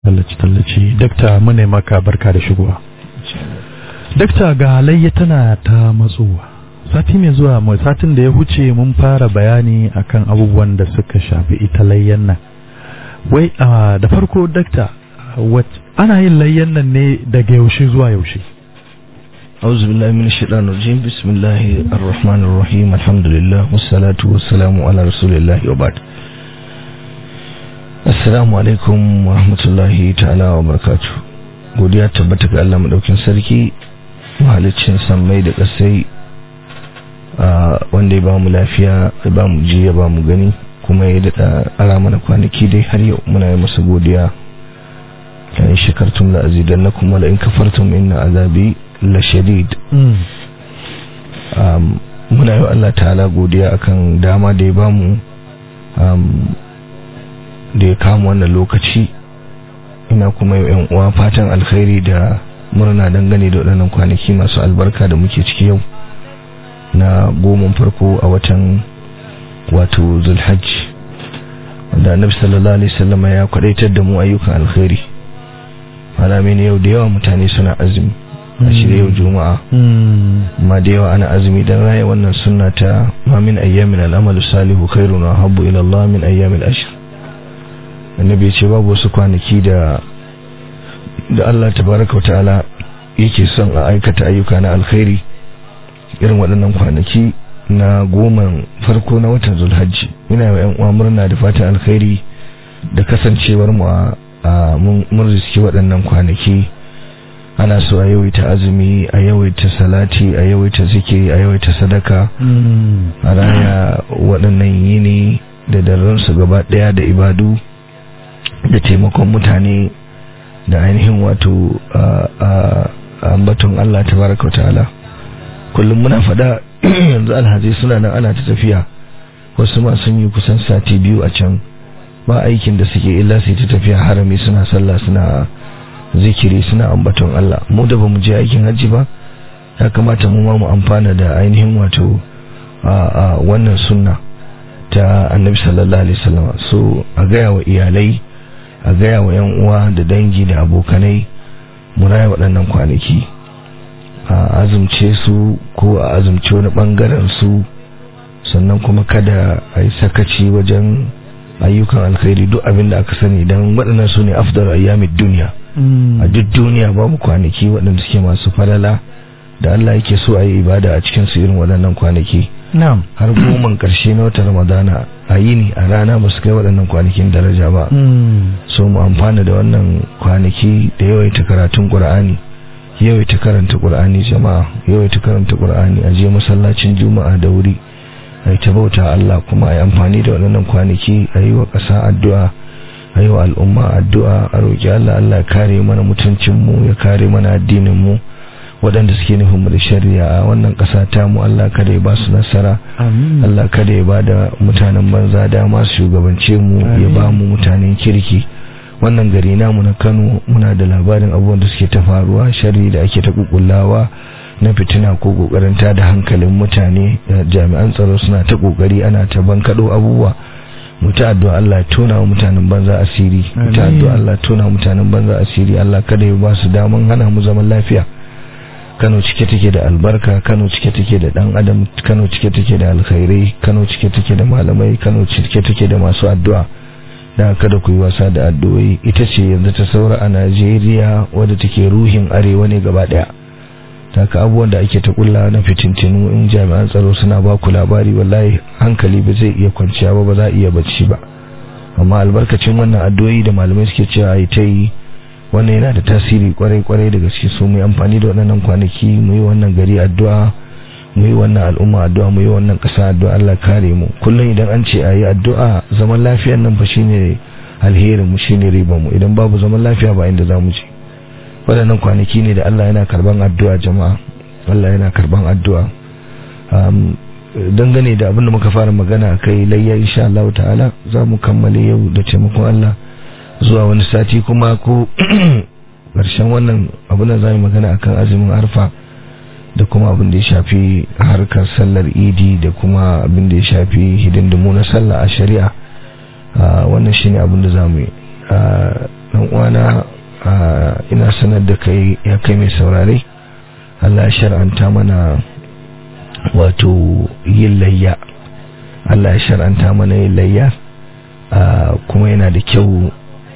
tallace-tallace dakta mune maka barka da shigowa dakta ga halayya tana ta matsowa sati mai zuwa mai satin da ya huce mun fara bayani akan abubuwan da suka shafi ita layyan nan wai da farko dakta ana yin layyan nan ne daga yaushe zuwa yaushe أعوذ بالله من الشيطان الرجيم بسم الله الرحمن الرحيم الحمد لله والصلاة والسلام على رسول الله وبعد Assalamu alaikum wa rahmatullahi ta'ala wa barakatu. Godiya tabbata ga Allah madaukin sarki mahalicin sammai da kasai wanda ya ba mu lafiya ya ba mu ji ya ba mu gani kuma ya daɗa ara mana kwanaki dai har yau muna yi masa godiya la in shakartum la azidannakum wa la in kafartum inna azabi la shadid muna yi Allah ta'ala godiya akan dama da ya ba mu da ya kama wannan lokaci ina kuma yan uwa fatan alkhairi da murna dangane da waɗannan kwanaki masu albarka da muke ciki yau na goma farko a watan wato zulhajj wanda annabi sallallahu alaihi wasallam ya kwadaitar da mu ayyukan alkhairi alamin yau da yawa mutane suna azumi a shirya yau juma'a amma da yawa ana azumi dan raya wannan sunna ta ma min ayyamin al'amalu salihu khairun wa habbu ila Allah min ayyamil ashr annabi ce babu wasu kwanaki da da Allah tabaraka ta'ala yake son a aikata ayyuka na alkhairi irin waɗannan kwanaki na goma farko na watan zulhajji ina yi yan uwa murna da fatan alkhairi da kasancewar mu a mun riski waɗannan kwanaki ana so a yawaita azumi a yawaita salati a yawaita zikiri a yawaita sadaka a raya waɗannan yini da darrensu gaba ɗaya da ibadu da taimakon mutane da ainihin wato ambaton Allah tabaraka ta'ala kullum muna fada yanzu alhaji suna nan ana ta tafiya wasu ma sun yi kusan sati biyu a can ba aikin da suke illa sai ta tafiya harami suna sallah suna zikiri suna ambaton Allah mu da bamu je aikin hajji ba ya kamata mu ma mu amfana da ainihin wato wannan sunna ta annabi sallallahu alaihi wasallam so a gaya wa iyalai a gaya wa 'yan uwa da dangi da abokanai mu raya waɗannan kwanaki a azumce su ko a azumce wani ɓangaren su sannan kuma kada a yi sakaci wajen ayyukan alkhairi duk abin da aka sani don waɗannan su ne afdar ayyamin duniya a duk duniya babu kwanaki waɗanda suke masu falala da Allah yake so a yi ibada a cikin su irin waɗannan kwanaki har goman ƙarshe na watan ramadana a yi ne a rana ba su kai waɗannan kwanakin daraja ba so mu amfana da wannan kwanaki da yawaita karatun ƙur'ani yawaita karanta ƙur'ani jama'a yawaita karanta ƙur'ani a je masallacin juma'a da wuri a yi ta bauta Allah kuma a yi amfani da waɗannan kwanaki a yi wa ƙasa addu'a a yi wa al'umma addu'a a roƙi Allah Allah ya kare mana mutuncinmu ya kare mana addinin mu waɗanda suke nufin mu da shari'a a wannan ƙasa ta mu Allah kada ya ba su nasara Allah kada ya ba da mutanen banza dama su shugabance mu ya ba mu mutanen kirki wannan gari namu na Kano muna da labarin abubuwan da suke ta faruwa sharri da ake ta kukullawa na fitina ko kokarin ta da hankalin mutane jami'an tsaro suna ta kokari ana ta bankado abubuwa mu ta addu'a Allah ya tona wa mutanen banza asiri mu ta addu'a Allah ya tona mutanen banza asiri Allah kada ya ba su daman hana mu zaman lafiya Kano cike take da albarka Kano cike take da dan adam Kano cike take da alkhairai Kano cike take da malamai Kano cike take da masu addu'a da kada ku yi wasa da addu'o'i ita ce yanzu ta saura a Najeriya wadda take ruhin arewa ne gaba daya taka abubuwan da ake ta kulla na fitintinu in jami'an tsaro suna ba ku labari wallahi hankali ba zai iya kwanciya ba ba za a iya bacci ba amma albarkacin wannan addu'o'i da malamai suke cewa ai ta yi wannan yana da tasiri kwarai-kwarai da gaske so mu yi amfani da waɗannan kwanaki mu yi wannan gari addu'a mu yi wannan al'umma addu'a mu yi wannan ƙasa addu'a Allah kare mu kullum idan an ce a yi addu'a zaman lafiyar nan fa shine alherin mu shine riban mu idan babu zaman lafiya ba inda za mu je waɗannan kwanaki ne da Allah yana karban addu'a jama'a Allah yana karban addu'a dangane da abin da muka fara magana kai layya insha Allah ta'ala za mu kammale yau da taimakon Allah zuwa wani sati kuma ko ƙarshen wannan abin da za mu magana akan azumin arfa da kuma abin da ya shafi harkar sallar idi da kuma abin da ya shafi hidindimu na sallah a shari'a wannan shine abin da za mu yi dan uwana ina sanar da kai ya kai mai saurare Allah ya shar'anta mana wato yin layya Allah ya shar'anta mana yin layya kuma yana da kyau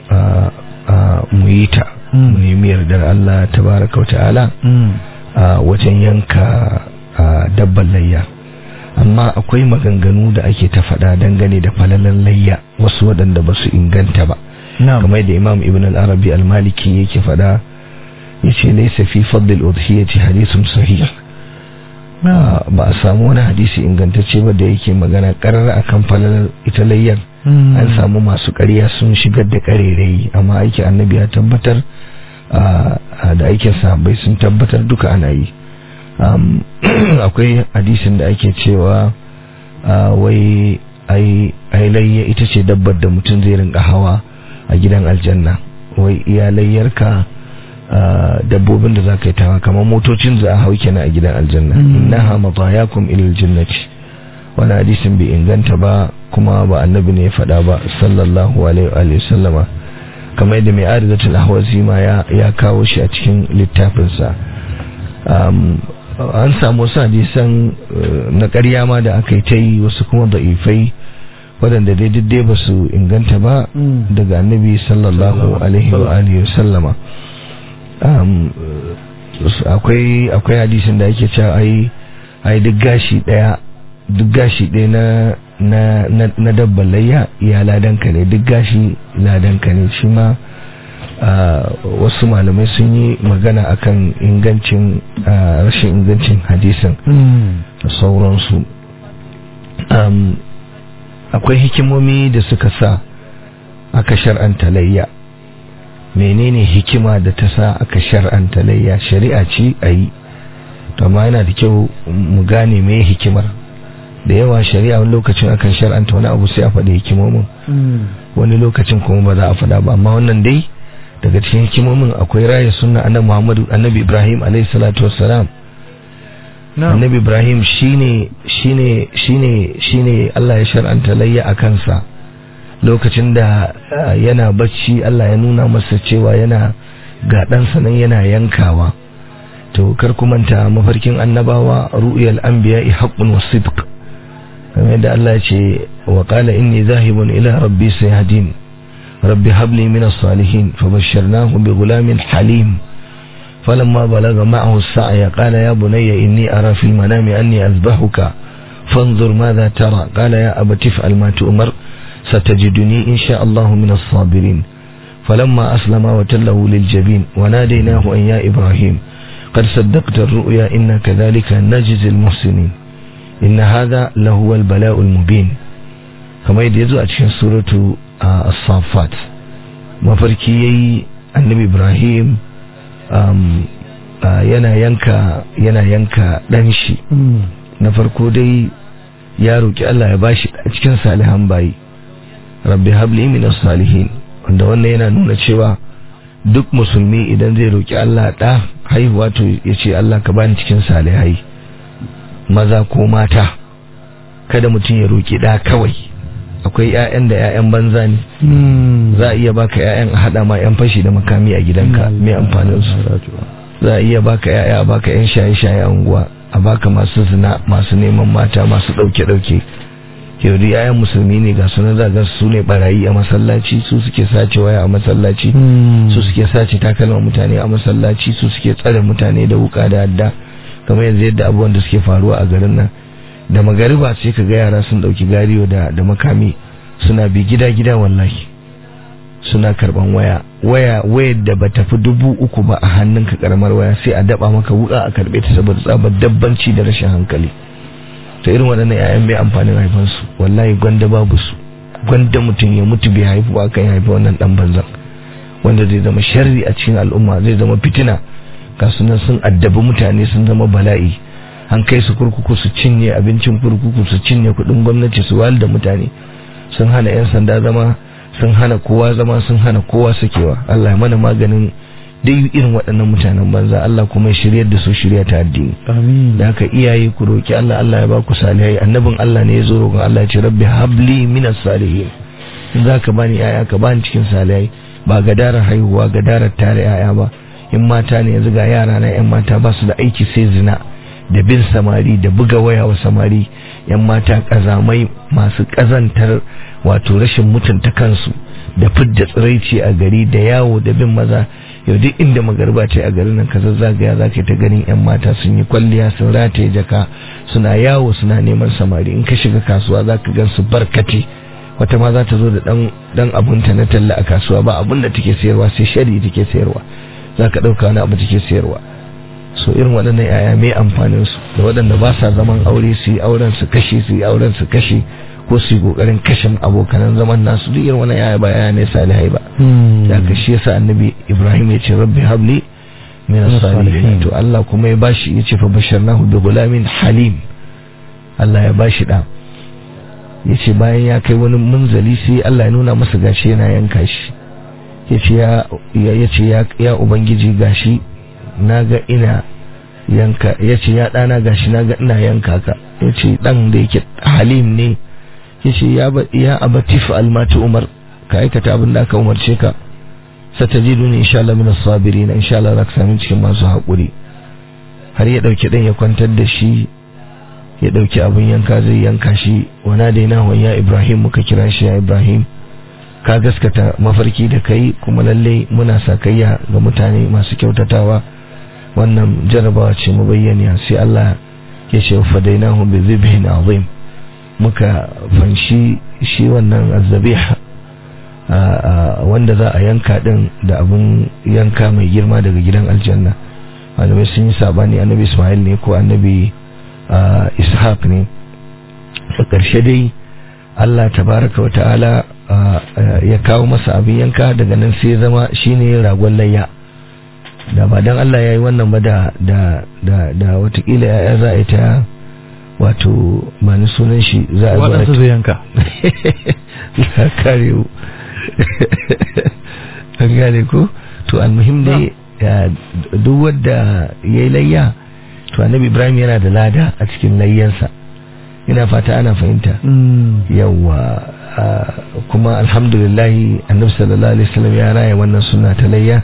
mu yi ta mu nemi yardar Allah tabaraka ta'ala wajen yanka dabban layya amma akwai maganganu da ake ta faɗa dangane da falalan layya wasu waɗanda ba su inganta ba kamar da imam ibn al-arabi al-maliki yake faɗa ya ce laisa fi faddil udhiyati hadithun sahih ba a samu wani hadisi ingantacce ba da yake magana karar akan falalar ita layyar an samu masu ƙarya sun shigar da ƙarerai amma aiki annabi ya tabbatar da aikin sahabbai sun tabbatar duka ana yi akwai hadisin da ake cewa wai ai layya ita ce dabbar da mutum zai rinka hawa a gidan aljanna wai iya layyarka dabbobin da za ka yi tawa kamar motocin za a hau kenan a gidan aljanna innaha matayakum ilal jannati wani hadisin bai inganta ba kuma ba annabi ne ya faɗa ba sallallahu alaihi wa sallama kamar yadda mai arizatul ahwazi ma ya kawo shi a cikin littafinsa an samu wasu hadisan na ƙarya ma da aka yi ta yi wasu kuma da'ifai waɗanda daidai ba su inganta ba daga annabi sallallahu alaihi wa alihi sallama akwai akwai hadisin da ake cewa ai ai duk gashi daya duk gashi daya na na na dabban layya ya ladanka ne duk gashi ladanka ne shi ma wasu malamai sun yi magana akan ingancin rashin ingancin hadisin da sauransu akwai hikimomi da suka sa aka shar'anta layya menene hikima da ta sa aka shar'anta layya shari'a ce a yi amma yana da kyau mu gane me hikimar da yawa shari'a wani lokacin akan shar'anta wani abu sai a faɗi hikimomin wani lokacin kuma ba za a faɗa ba amma wannan dai daga cikin hikimomin akwai raya sunna annabi Muhammadu annabi Ibrahim alayhi salatu wassalam annabi Ibrahim shine shine shine shine Allah ya shar'anta layya a kansa lokacin da yana bacci Allah ya nuna masa cewa yana ga ɗansa nan yana yankawa to kar ku manta mafarkin annabawa ru'yal anbiya'i haqqun wa sidq kamar yadda Allah ya ce wa qala inni zahibun ila rabbi sayahdin rabbi habli min as-salihin fabashsharnahu bi ghulamin halim فلما بلغ معه السعي قال يا بني إني أرى في المنام أني أذبحك فانظر ماذا ترى قال يا أبت افعل ما تؤمر ستجدني إن شاء الله من الصابرين فلما أسلم وتله للجبين وناديناه أن يا إبراهيم قد صدقت الرؤيا إنا كذلك نجزي المحسنين إن هذا لهو البلاء المبين كما يدعو أتشين سورة الصافات mafarki annabi ibrahim yana yanka yana yanka dan shi na farko dai ya roki Allah ya bashi a cikin salihan bayi rabbi habli min salihin wanda wannan yana nuna cewa duk musulmi idan zai roki Allah da haihuwa to yace Allah ka bani cikin salihai maza ko mata kada mutum ya roki da kawai akwai ƴaƴan da ƴaƴan banza ne za a iya baka ƴaƴan a hada ma ƴan fashi da makami a gidanka mai amfanin su za a iya baka ƴaƴa a baka ƴan shaye-shaye a unguwa a baka masu zina masu neman mata masu ɗauke-ɗauke yau da yayan musulmi ne ga sunan zaga su ne barayi a masallaci su suke sace waya a masallaci su suke sace takalman mutane a masallaci su suke tsare mutane da wuka da adda kamar yanzu yadda abubuwan da suke faruwa a garin nan da magariba sai ka ga yara sun dauki gariyo da da makami suna bi gida gida wallahi suna karban waya waya wayar da bata fi dubu uku ba a hannunka karamar waya sai a daba maka wuka a karbe ta saboda tsabar dabbanci da rashin hankali ta irin waɗannan 'ya'yan bai amfanin haifansu wallahi gwanda babu su gwanda mutum ya mutu bai haifu ba kan haifi wannan dan banzan wanda zai zama sharri a cikin al'umma zai zama fitina ga sunan sun addabi mutane sun zama bala'i an kai su kurkuku su cinye abincin kurkuku su cinye kuɗin gwamnati su wal da mutane sun hana 'yan sanda zama sun hana kowa zama sun hana kowa sakewa Allah ya mana maganin dai irin waɗannan mutanen banza Allah kuma ya shiryar da su shirya ta addini amin da haka iyaye ku roki Allah Allah ya ba ku salihai annabin Allah ne ya zo roƙon Allah ya ce rabbi habli minas salihin in za ka bani yaya ka bani cikin salihai ba gadarar haihuwa gadarar tare yaya ba in mata ne yanzu ga yara na yan mata ba su da aiki sai zina da bin samari da buga waya wa samari yan mata kazamai masu kazantar wato rashin mutunta kansu da fidda tsiraici a gari da yawo da bin maza yau duk inda magarba ce a garin nan ka zazzagaya za ka ta ganin yan mata sun yi kwalliya sun rataye jaka suna yawo suna neman samari in ka shiga kasuwa za ka gan su barkate wata ma za ta zo da dan dan abunta na talla a kasuwa ba abun da take sayarwa sai shari take sayarwa za ka ɗauka wani abu take sayarwa so irin waɗannan yaya mai amfanin su da waɗanda ba sa zaman aure su yi auren su kashe su yi auren su kashe ko su yi kokarin kashe abokanan zaman nasu duk irin wannan yaya ba yaya ne salihai ba da ka shi yasa annabi Ibrahim ya ce rabbi habli min as-salihin to Allah kuma ya bashi ya ce fa basharnahu bi gulamin halim Allah ya bashi da ya ce bayan ya kai wani munzali sai Allah ya nuna masa gashi yana yanka shi ya ce ya ce ya ubangiji gashi na ga ina yanka ya ce ya ɗana gashi na ga ina yanka ka ya ce ɗan da yake halim ne ya ce ya abatif almatu umar ka aikata abin da aka umarce ka satajidu ne insha Allah min as-sabirin insha Allah zaka sami cikin masu haƙuri har ya dauki ɗan ya kwantar da shi ya dauki abin yanka zai yanka shi wana da yana ya Ibrahim muka kira shi ya Ibrahim ka gaskata mafarki da kai kuma lalle muna sakayya ga mutane masu kyautatawa wannan jarabawa ce mu bayyana sai Allah ya ce fadainahu bi dhibhin azim muka fanshi shi wannan azzabih wanda za a yanka din da abun yanka mai girma daga gidan aljanna malamai sun yi sabani annabi Ismail ne ko annabi Ishaq ne a ƙarshe dai Allah tabaraka wa ta'ala ya kawo masa abin yanka daga nan sai zama shine ragon layya da ba dan Allah ya yi wannan ba da da da da watakila ya za a yi ta wato ba ni sunan shi za a waɗansu zai yanka ya kare mu an gane ko to almuhim dai duk wadda ya yi layya to annabi ibrahim yana da lada a cikin layyansa ina fata ana fahimta yawa kuma alhamdulillahi annabi sallallahu alaihi wasallam ya raya wannan suna ta layya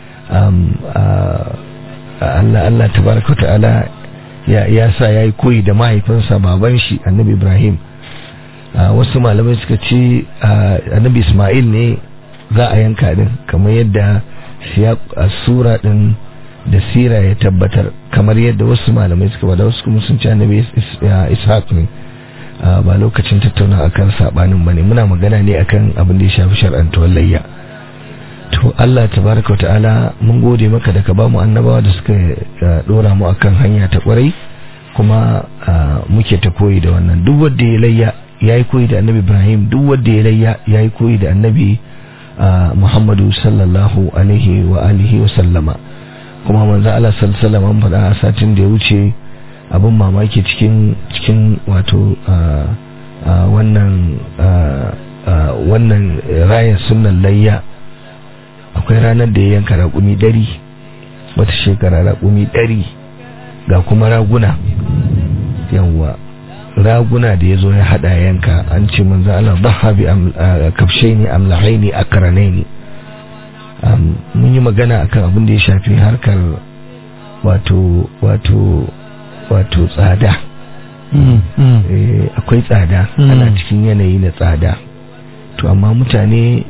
Allah Allah tabaraka ta'ala ya ya sa yayi koyi da mahaifinsa baban shi annabi Ibrahim wasu malamai suka ce annabi Ismail ne za a yanka din kamar yadda sura din da sira ya tabbatar kamar yadda wasu malamai suka bada wasu kuma sun ce annabi Ishaq ne ba lokacin tattauna akan sabanin bane muna magana ne akan abin da ya shafi shar'antuwar layya to Allah tabaraka wa ta'ala mun gode maka da ka ba mu annabawa da suka dora mu akan hanya ta kwarai kuma muke ta koyi da wannan duk wanda ya layya yayi koyi da annabi Ibrahim duk wanda ya layya yayi koyi da annabi Muhammadu sallallahu alaihi wa alihi wa sallama kuma manzo Allah sallallahu alaihi wasallam faɗa a satin da ya wuce abin mamaki cikin cikin wato wannan wannan rayar sunan layya akwai ranar da ya yanka raƙumi ɗari wata shekara raƙumi ɗari ga kuma raguna yawwa raguna da ya zo ya haɗa yanka an ce manzo Allah dhaha bi kafshe ne amlahai ne akaranai ne mun yi magana akan abin da ya shafi harkar wato wato wato tsada akwai tsada ana cikin yanayi na tsada to amma mutane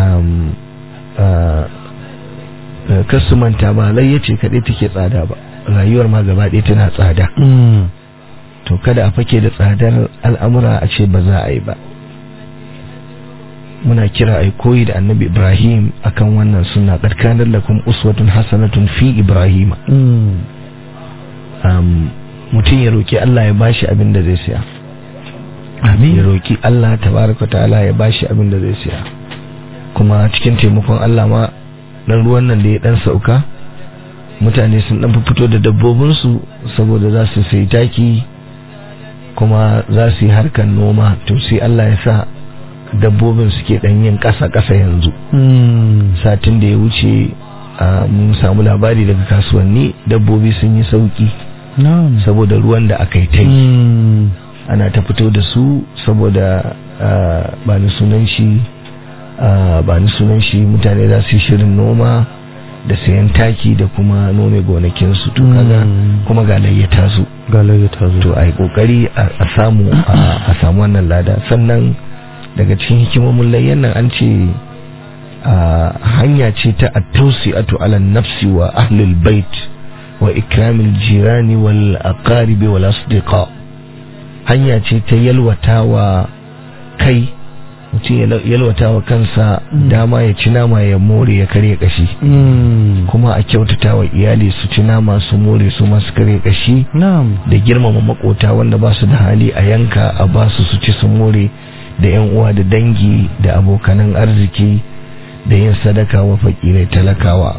kasu manta ba lai ce kaɗai take tsada ba rayuwar ma gaba ɗaya tana tsada to kada a fake da tsadar al'amura a ce ba za a yi ba muna kira a koyi da annabi ibrahim akan wannan suna ƙarƙanar lakum uswatun hasanatun fi ibrahima mutum ya roƙi allah ya bashi abin da zai siya ya roƙi allah tabaraka ta'ala ya bashi abin da zai siya kuma cikin taimakon allah ma dan ruwan nan da ya dan sauka mutane sun dan fito da dabbobinsu saboda za su sayi taki kuma za su yi harkar noma to sai Allah ya sa dabbobin suke dan yin ƙasa-ƙasa yanzu satin da ya wuce mun samu labari daga kasuwanni dabbobi sun yi sauki saboda ruwan da aka yi ta yi ana ta fito da su saboda ba ni sunan shi ah, ba ni sunan shi mutane za su yi shirin noma da sayan taki da kuma nome gonakinsu to kaga Mm. kuma ga layyata su galayya ta zo to a yi kokari a a samu a a samu wannan lada sannan daga cikin hikimomin layyan nan an ce a hanya ce ta at-tawsi'atu ala nafsi wa ahlul bait wa ikramil jirani wal aqaribi wal asdiqa hanya ce ta yalwatawa kai mutum ya yalwatawa kansa Mm. dama ya ci nama ya more ya karya kashi Mm. kuma a kyautata wa iyali su ci nama su more su masu karya kashi na'am da girmama makota wanda ba su da hali a yanka a ba su su ci su more da yan uwa da dangi da abokanan arziki da yin sadaka wa fakirai talakawa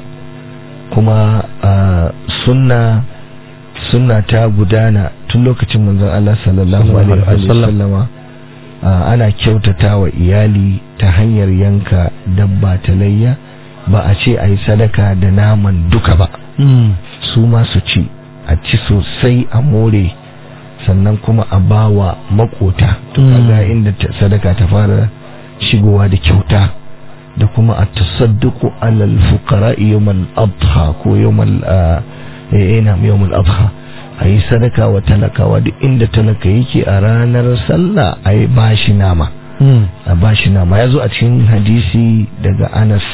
kuma a sunna sunna ta gudana tun lokacin manzon Allah sallallahu Sallallahu alaihi alaihi wa wasallam. sallama a, ana kyautata wa iyali ta hanyar yanka dabba ta layya ba a ce a yi sadaka da naman duka ba Mm. su ma su ci a ci sosai a more sannan kuma a bawa makota to Mm. kaga inda ta- sadaka ta fara shigowa da kyauta da kuma a tasadduqu alal fuqara yawmal adha ko yawmal ah, eh ina yawmal adha ayi sadaka wa talakawa duk inda talaka yake a ranar sallah ayi bashi nama Mm. a bashi nama yazo a cikin hadisi daga Anas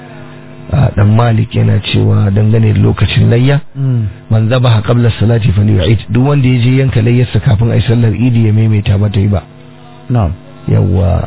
ah, dan Malik yana cewa dangane da lokacin layya Mm. man zabaha qabla salati falyu'id duk wanda ya je yanka layyarsa kafin ai sallar idi ya maimaita ba ta yi ba na'am yawa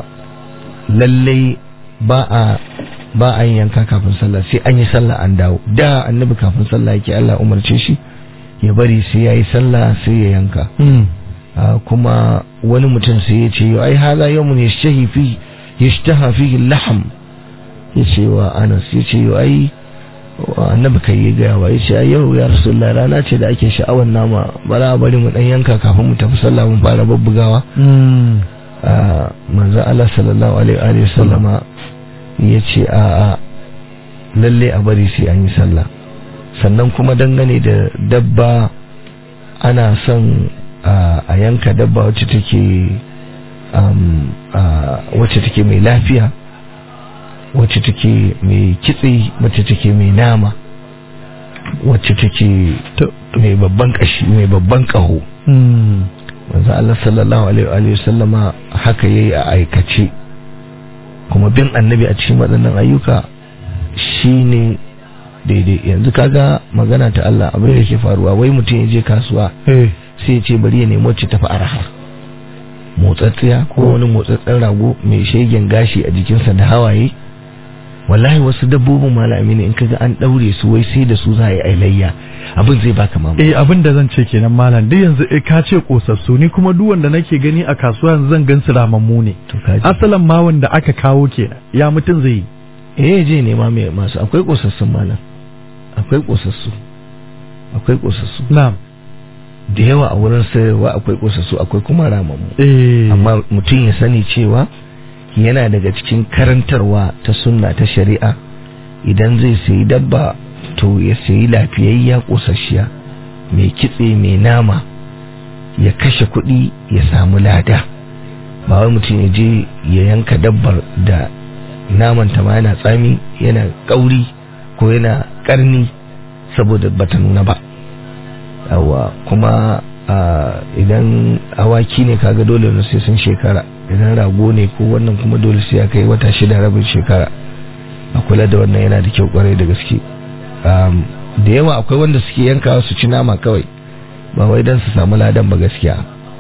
lalle ba a ba a yin yanka kafin sallah sai an yi sallah an dawo da annabi kafin sallah yake Allah umarce shi ya bari sai yayi sallah sai ya yanka Mm. Ah, kuma wani mutum sai ya ce yau ai hada yawmun yashtahi fi yashtaha fihi al-lahm ya ce wa Anas ya ce yau ai wa annabi kai ya gaya wa ya ce ai yau ya rasulullah rana ce da ake sha'awar nama bara a bari mu dan yanka kafin mu tafi sallah mun fara babbugawa Mm. Ah, manzo Allah sallallahu alaihi wa alihi wasallama ya ce a a lalle a bari sai an yi sallah sannan kuma dangane da dabba ana son ah, a yanka dabba wacce take um, ah, wacce take mai lafiya wacce take mai kitse wacce take mai nama wacce take To- mai babban kashi mai babban kaho Mm. manzo Allah sallallahu alaihi wa alihi sallama haka yayi a aikace kuma bin annabi a cikin waɗannan ayyuka shine daidai yanzu kaga magana ta Allah abin da yake faruwa wai mutum ya je kasuwa Eh. sai ya ce bari ya nemi wacce tafi araha motsatsiya ko wani motsatsen rago mai shegen gashi a jikinsa da hawaye wallahi wasu dabbobin malami ne in kaga an daure su wai sai da su za a yi ailayya abin zai baka mamaki Eh abin da zan ce kenan malam duk yanzu eh, ka ce kosassu ni kuma duk wanda nake gani a kasuwa yanzu zan gan su ramammu ne to kaji asalan ma wanda aka kawo kenan ya mutum zai yi eh je nema mai masu akwai kosassun malam akwai kosassu akwai kosassu na'am da yawa a wurin sayarwa akwai kosassu akwai kuma ramammu eh amma mutum ya sani cewa yana daga cikin karantarwa ta sunna ta shari'a idan zai sayi dabba to ya sayi lafiyayya kosasshiya mai kitse mai nama ya kashe kuɗi ya samu lada ba wai mutum ya je ya yanka dabbar da naman ta ma yana tsami yana kauri ko yana karni saboda bata nuna ba yawa kuma a, idan awaki ne kaga dole ne sai sun shekara idan rago ne ko wannan kuma dole sai ya kai wata shida rabin shekara a kula da wannan yana da kyau kwarai da gaske um, da yawa akwai wanda suke yankawa su ci nama kawai ba wai don su samu ladan ba gaskiya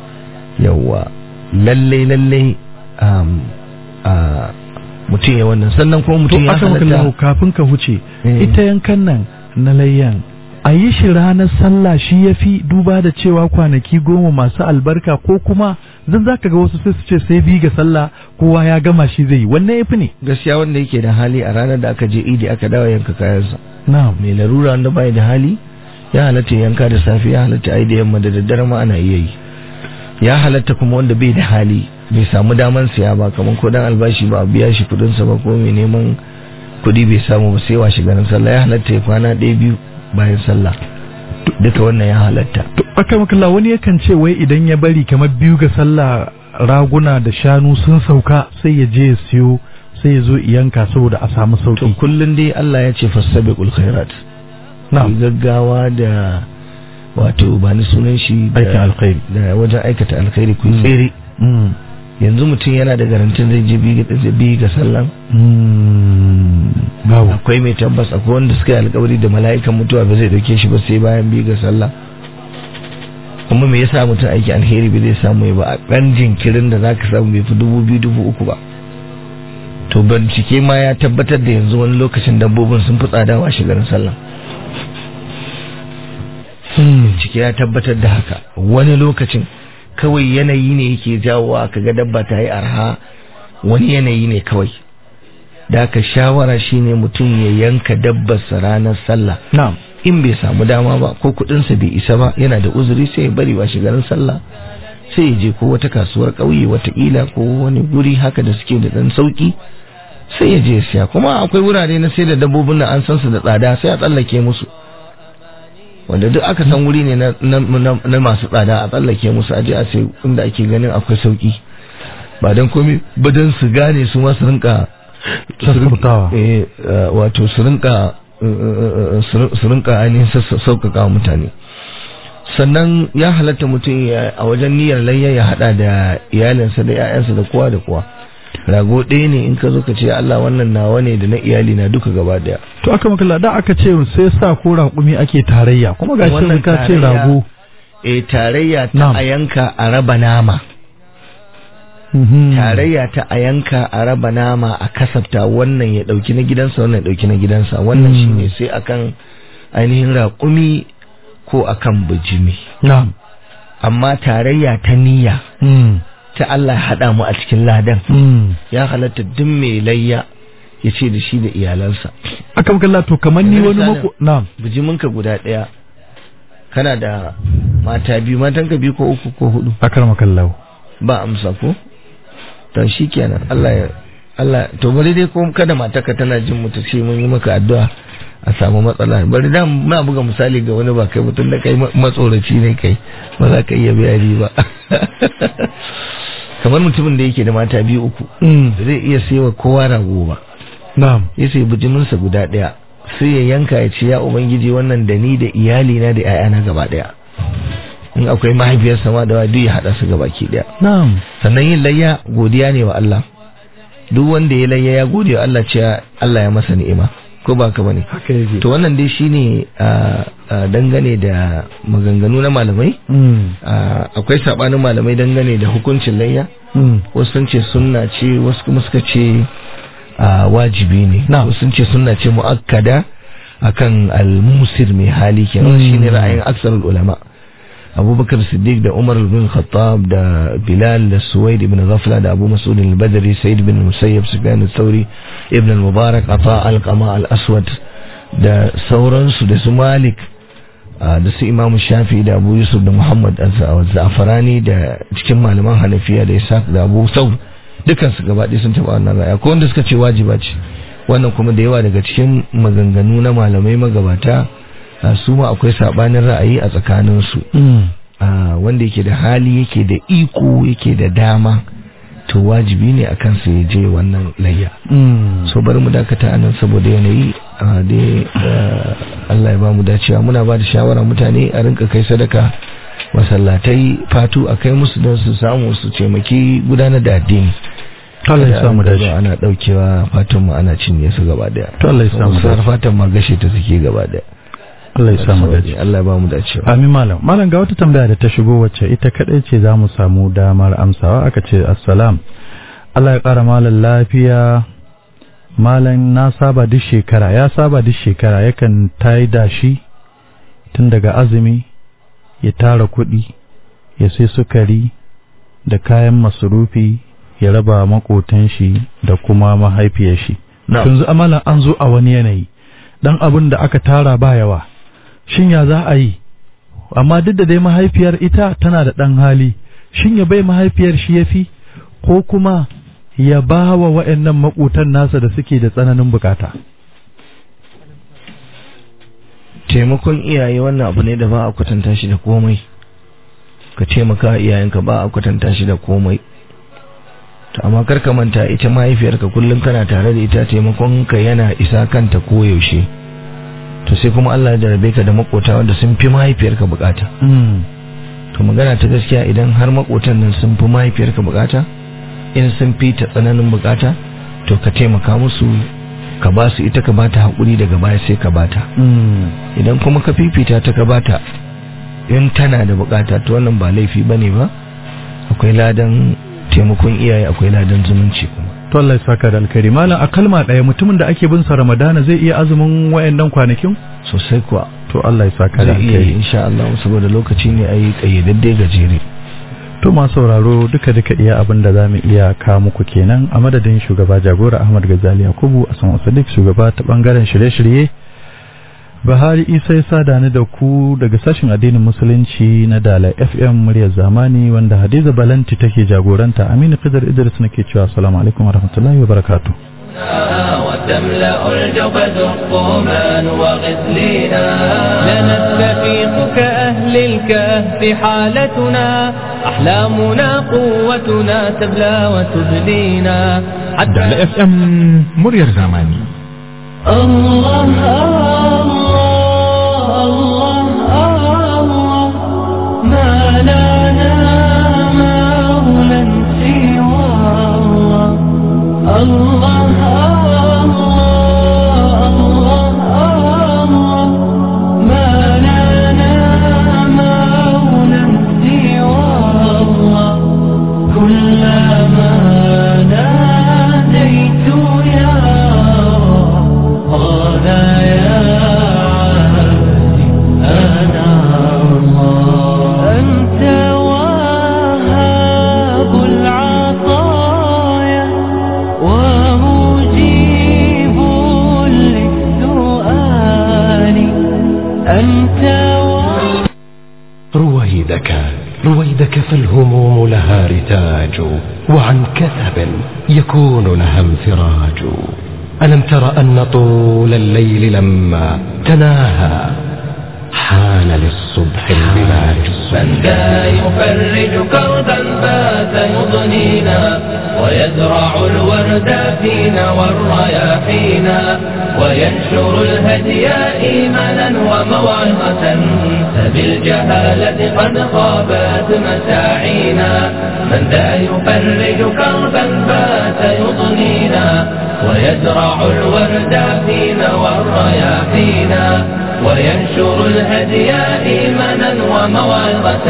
yawa lallai lallai um, a, mutum ya wannan sannan kuma to mutum ya aka maka lahu halatta kafin ka huce Eh. ita yankan nan na layyan a yi shi ranar sallah shi ya fi duba da cewa kwanaki goma masu albarka ko kuma zan za ka ga wasu sai su ce sai bi ga sallah kowa ya gama shi zai yi wannan ya fi ne gaskiya wanda yake da hali a ranar da aka je idi aka dawo yanka kayansa na'am mai larura wanda bai da hali ya halatta yanka da safe ya halatta ai da yamma da daddare ma ana iya yi ya halatta kuma wanda bai da hali bai samu daman siya ba kamar ko dan albashi ba a biya shi kudin sa ba ko mai neman kudi bai samu ba sai washe garin sallah ya halatta ya kwana ɗaya biyu bayan sallah duka wannan ya halatta to aka maka wani yakan ce wai idan ya bari kamar biyu ga sallah raguna da shanu sun sauka sai ya je ya siyo sai sai ya zo yanka saboda a samu to sauki kullun dai Allah ya ce fastabiqul khairat ku na'am gaggawa da wato ba ni sunan shi da- Aikin alkhairi. da wajen aikata alkhairi ku yi Mm. tsere Mm. yanzu mutum yana da garantin zai je bi ga- bi ga sallan Mm. babu akwai mai tabbas akwai wanda suka yi alkawari da mala'ikan mutuwa ba zai dauke shi ba sai bayan bi ga sallah kuma me yasa mutum aiki alheri bai zai samu ya ba a ɗan jinkirin da zaka samu bai fi dubu biyu dubu uku ba to bincike ma ya tabbatar da yanzu wani lokacin dabbobin sun fi tsada wa shigarin sallah Mm. ciki ya tabbatar da haka wani lokacin kawai yanayi ne yake jawowa kaga dabba ta yi arha wani yanayi ne kawai da haka shawara shine mutum ya yanka dabbarsa ranar sallah na'am in bai samu dama ba ko kudinsa bai isa ba yana da uzuri sai ya bari wa shigarin sallah sai ya je ko wata kasuwar ƙauye watakila ko wani guri haka da suke da ɗan sauki sai ya je ya siya kuma akwai wurare na sai da dabbobin da an san su da tsada sai a tsallake musu wanda duk aka san wuri ne na, na, na, na masu tsada a tsallake musu aje a sai inda ake ganin akwai sauki ba don komai ba don su gane su ma su rinka Sassautawa. eh, eh, wato su rinka eh, eh, eh, su rinka ainihin sassa- sauƙaƙa wa mutane sannan ya halatta mutum ya- a wajen niyyar layya ya hada da iyalinsa da 'ya'yansa da kowa da kowa rago ɗaya ne in ka zo ka ce Allah wannan nawa ne da na iyali na duka gaba daya to aka makalla da aka ce sai sa ko raƙumi ake tarayya kuma ga shi Wannan ka ce tarayya- rago e tarayya ta Na'am. a yanka a raba nama Mhm. tarayya ta a yanka a raba nama a kasafta wannan ya dauki na gidansa wannan ya dauki na gidansa wannan Mm. shine sai akan ainihin raƙumi ko akan bijimi na'am amma tarayya ta niyya Mm. ta Allah ya haɗa mu a cikin ladan Mm. ya halatta duk mai layya ya ce da shi da iyalansa aka makalla to kamar ni Yanzu wani misalin- mako na'am bijiminka guda ɗaya kana da mata biyu matanka biyu ko uku ko hudu aka makalla ba amsa ko to shi kenan Allah ya Allah to bari dai ko kada matarka tana jin mu ta ce mun yi maka addu'a a samu matsala bari da muna buga misali ga wani ba kai mutum da kai ma- matsoraci ne kai ba za ka iya bayani ba kamar mutumin da yake da mata biyu uku Mm. ba zai iya sayawa kowa rago ba na'am ya sai bijiminsa guda ɗaya sai ya yanka ya ce ya ubangiji wannan da ni da iyalina da 'ya'yana gaba ɗaya in akwai mahaifiyarsa ma da wa duk ya haɗa su gaba ki ɗaya na'am sannan yin layya godiya ne wa Allah duk wanda ya layya ya gode wa Allah cewa Allah ya masa ni'ima ko ba ka bane haka yake to wannan dai shine a dangane da maganganu na malamai Mm. Ah, akwai sabanin malamai dangane da hukuncin layya Mm. wasu sun ce sunna ce wasu kuma suka ce ah, wajibi ne Na'am. wasu sun ce sunna ce muakkada akan al-musir mai hali kenan Mm. shine ra'ayin aksarul ulama abubakar siddiq da umar bin khattab da bilal da suwaid ibn ghafla da abu mas'ud al-badri sa'id bin musayyab sufyan al-thawri ibn al-mubarak ata al-qama al-aswad da sauransu da su malik ah, da su imam shafi da abu yusuf da muhammad al-zafarani da cikin malaman hanafiya da isaac da abu saud dukansu gaba ɗaya sun taɓa wannan raya ko wanda suka ce wajiba ce wannan kuma da yawa daga cikin maganganu na malamai magabata a su ma akwai sabanin ra'ayi a tsakaninsu Mm. a wanda yake da hali yake da iko yake da dama to wajibi ne akan sa ya je wannan layya Mm. so bari mu dakata anan saboda yanayi a dai ah, Allah ya ba mu dacewa muna ba da shawara mutane a rinka kai sadaka masallatai fatu a kai musu don su samu su taimaki gudanar da addini Allah ya Kada samu a rinka dace zuwa ana daukewa fatan mu ana cinye su gaba daya To Allah ya samu Wasu har dace. fatan ma gashe ta suke gaba daya Allah ya samu dace Allah ya ba mu dacewa Amin malam. Malam ga wata tambaya da ta shigo wacce ita kadai ce za mu samu damar amsawa aka ce assalam. Allah ya ƙara malam lafiya. Malam na saba duk shekara ya saba duk shekara yakan tayi dashi tun daga azumi ya tara kuɗi ya sai sukari da kayan masarufi ya raba makotan shi da kuma mahaifiyar shi. Na'am. Yanzu amalan an zo a wani yanayi. Dan abin da aka tara ba yawa. shin ya za a yi amma duk da dai mahaifiyar ita tana da ɗan hali shin ya bai mahaifiyar shi ya fi ko kuma ya ba wa wa'annan maƙotan nasa da suke da tsananin bukata taimakon iyaye wannan abu ne da ba a kwatanta shi da komai ka taimaka wa iyayenka ba a kwatanta shi da komai to amma kar ka manta ita mahaifiyarka kullum kana tare da ita taimakon ka yana isa kanta koyaushe to sai kuma Allah ya jarabe ka da makota wanda sun fi mahaifiyarka bukata to magana ta gaskiya idan har makotan nan sun fi mahaifiyarka bukata in sun fi ta tsananin bukata to ka taimaka musu ka ba su ita ka ba ta haƙuri daga baya sai ka ba ta idan kuma ka fifita ta ka ba ta in tana da bukata to wannan ba laifi ba ne ba akwai ladan taimakon iyaye akwai ladan zumunci kuma to Allah ya saka da alkhairi malam a kalma ɗaya mutumin da ake bin sa ramadana zai iya azumin wayannan kwanakin sosai kuwa to Allah ya saka da zai iya yi alkhairi insha Allah saboda lokaci ne ayi kayyadadde gajere to masu sauraro duka duka iya abin da zamu iya ka muku kenan a madadin shugaba jagora Ahmad Gazali Yakubu a san Sadiq shugaba ta bangaren shirye-shirye Bahari Isa ya sada ni da ku daga sashin addinin musulunci na Dala FM muryar zamani wanda Hadiza Balanti take jagoranta Aminu Khidr Idris nake cewa assalamu alaikum warahmatullahi wabarakatuh وتملأ الجبد الطومان وغسلينا لنستفيق كأهل الكهف حالتنا أحلامنا قوتنا تبلى وتبلينا Dala FM muryar zamani. الله الله الله ما لنا مولى سوى الله الله الله ما لنا مولى سوى الله كلما ناديت يا قال يا عبدي أنا الله أنت وهاب العطايا ومجيب للسؤال أنت وهاب رويدك رويدك فالهموم لها رتاج وعن كثب يكون لها انفراج ألم تر أن طول الليل لما تناهى حان للصبح البلاج من ذا يفرج كربا فات يضنينا ويزرع الورد فينا والرياحينا وينشر الهدي إيمانا وموعظة فبالجهالة قد خابت مساعينا من ذا يفرج كربا فات يضنينا ويزرع الورد فينا والرياحينا وينشر الهدي إيمانا وموعظة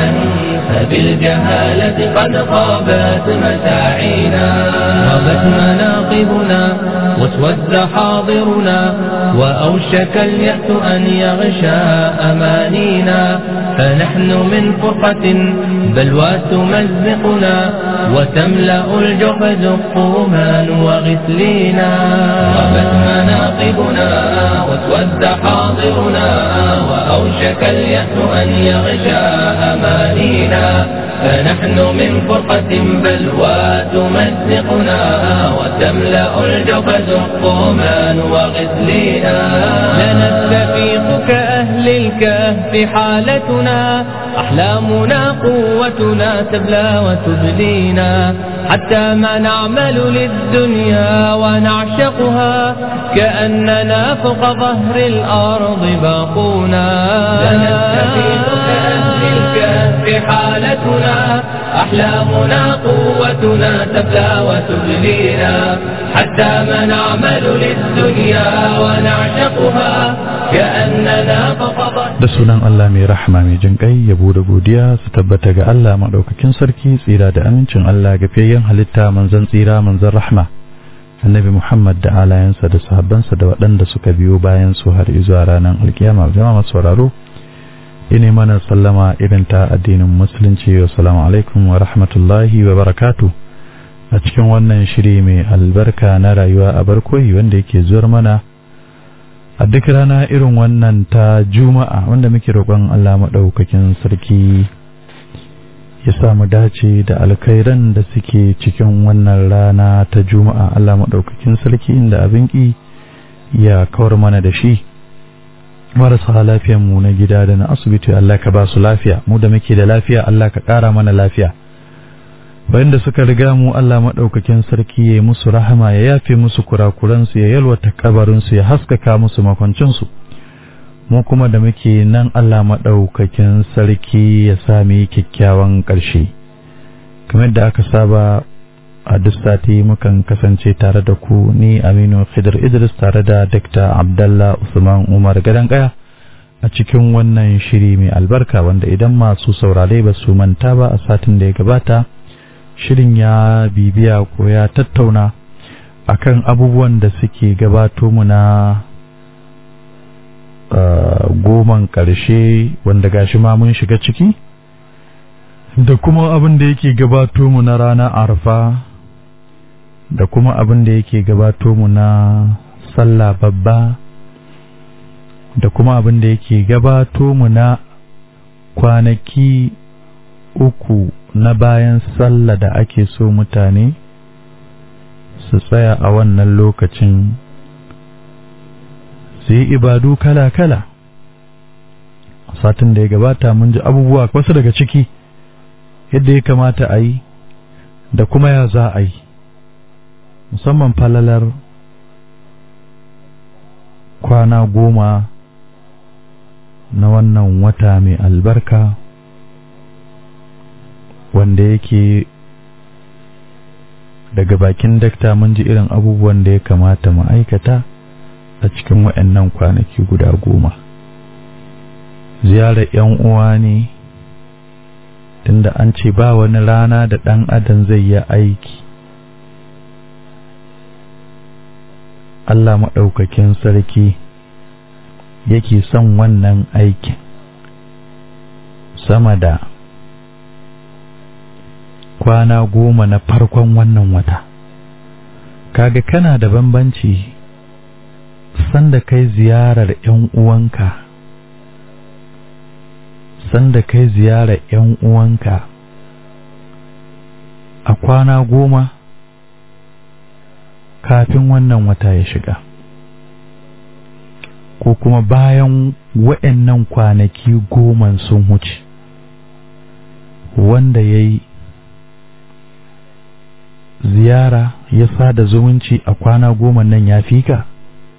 فبالجهالة قد خابت مساعينا غابت مناقبنا واسود حاضرنا وأوشك اليأس أن يغشى أمانينا فنحن من فرقة بلوى تمزقنا وتملأ الجحد الطومان وغسلينا غابت مناقبنا واسود حاضرنا وأوشك اليأس أن يغشى أمانينا فنحن من فرقة بلوى تمزقنا وتملأ الجبز الطومان وغسلينا لنستفيق كأهل الكهف حالتنا أحلامنا قوتنا تبلى وتبلينا حتى ما نعمل للدنيا ونعشقها كأننا فوق ظهر الأرض باقونا لنستفيق كأهل الكهف حالتنا أحلامنا قوتنا تبلى وتبلينا حتى ما نعمل للدنيا ونعشقها كأننا فوق ظهر da sunan Allah mai rahama mai jin kai yabo da godiya su tabbata ga Allah madaukakin sarki tsira da amincin Allah ga fiyayyen halitta manzon tsira manzon rahma annabi Muhammad da alayansa da sahabbansa da waɗanda suka biyo bayan su har zuwa ranar alkiyama jama'a masu sauraro ine mana sallama irin ta addinin musulunci wa salamu alaikum wa rahmatullahi wa barakatu a cikin wannan shiri mai albarka na rayuwa a barkoyi wanda yake zuwar mana a duk rana irin wannan ta juma'a wanda muke roƙon Allah maɗaukakin sarki ya samu dace da alkhairan da suke cikin wannan rana ta juma'a Allah maɗaukakin sarki inda abin ƙi ya kawar mana da shi marasa lafiyan mu na gida da na asibiti Allah ka ba su lafiya mu da muke da lafiya Allah ka ƙara mana lafiya wanda suka riga mu Allah maɗaukakin sarki ya musu rahama ya yafe musu kurakuransu ya yalwata kabarinsu ya haskaka musu makwancinsu mu kuma da muke nan Allah maɗaukakin sarki ya sami kyakkyawan ƙarshe kamar da aka saba a duk sati mukan kasance tare da ku ni Aminu Khidir Idris tare da Dr. Abdallah Usman Umar Gadan Kaya a cikin wannan shiri mai albarka wanda idan masu saurare ba su manta ba a satin da ya gabata shirin ya bibiya ko ya tattauna akan abubuwan da suke gabato mu na goman ƙarshe wanda gashi ma mun shiga ciki da kuma abin da yake gabato mu na ranar arfa da kuma abin da yake gabato mu na sallah babba da kuma abin da yake gabato mu na kwanaki uku na bayan sallah da ake so mutane su tsaya a wannan lokacin su yi ibadu kala-kala satin da ya gabata mun ji abubuwa wasu daga ciki yadda ya kamata a yi da kuma ya za a yi musamman falalar kwana goma na wannan wata mai albarka wanda yake daga bakin dakta mun ji irin abubuwan da ya kamata mu aikata a cikin waɗannan kwanaki guda goma ziyarar 'yan uwa ne tunda an ce ba wani rana da ɗan adam zai yi aiki Allah maɗaukakin sarki yake son wannan aikin sama da kwana goma na farkon wannan wata kaga kana da bambanci sanda kai ziyarar 'yan uwanka sanda kai ziyarar 'yan uwanka a kwana goma kafin wannan wata ya shiga ko kuma bayan wa'annan kwanaki goman sun wuce wanda ya yi ziyara ya sada zumunci a kwana goma nan ya fi ka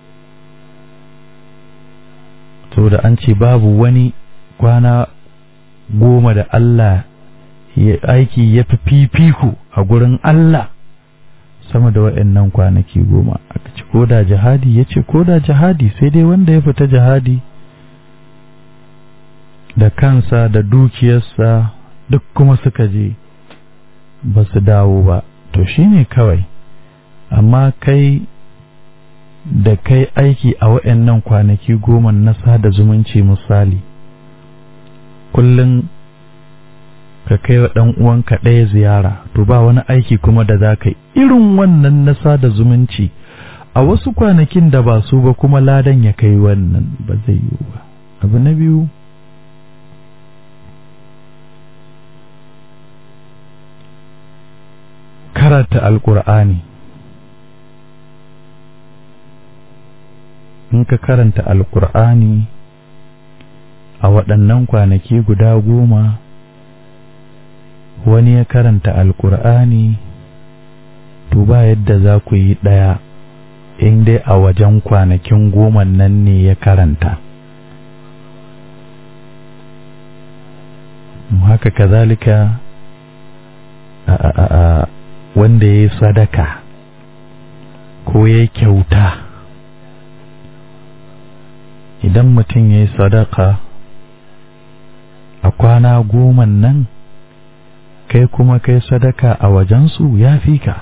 saboda an ce babu wani kwana goma da Allah ya aiki ya fi fifiku a gurin Allah sama da waɗannan kwanaki goma aka ce ko da jihadi ya ce ko da jihadi sai dai wanda ya fita jihadi da kansa da dukiyarsa duk kuma suka je ba su dawo ba to shine kawai amma kai da kai aiki a waɗannan kwanaki goma na sada zumunci misali kullum ka kai wa ɗan uwanka ɗaya ziyara to ba wani aiki kuma da za ka irin wannan na sada zumunci a wasu kwanakin da ba su ba kuma ladan ya kai wannan ba zai yiwu ba abu na biyu karanta alkur'ani in ka karanta alkur'ani a waɗannan kwanaki guda goma wani ya karanta alkur'ani to ba yadda za ku yi ɗaya in dai a wajen kwanakin goma nan ne ya karanta haka kazalika a a a wanda ya yi sadaka ko ya kyauta idan mutum ya yi sadaka a kwana goma nan kai kuma kai sadaka a wajensu ya fi ka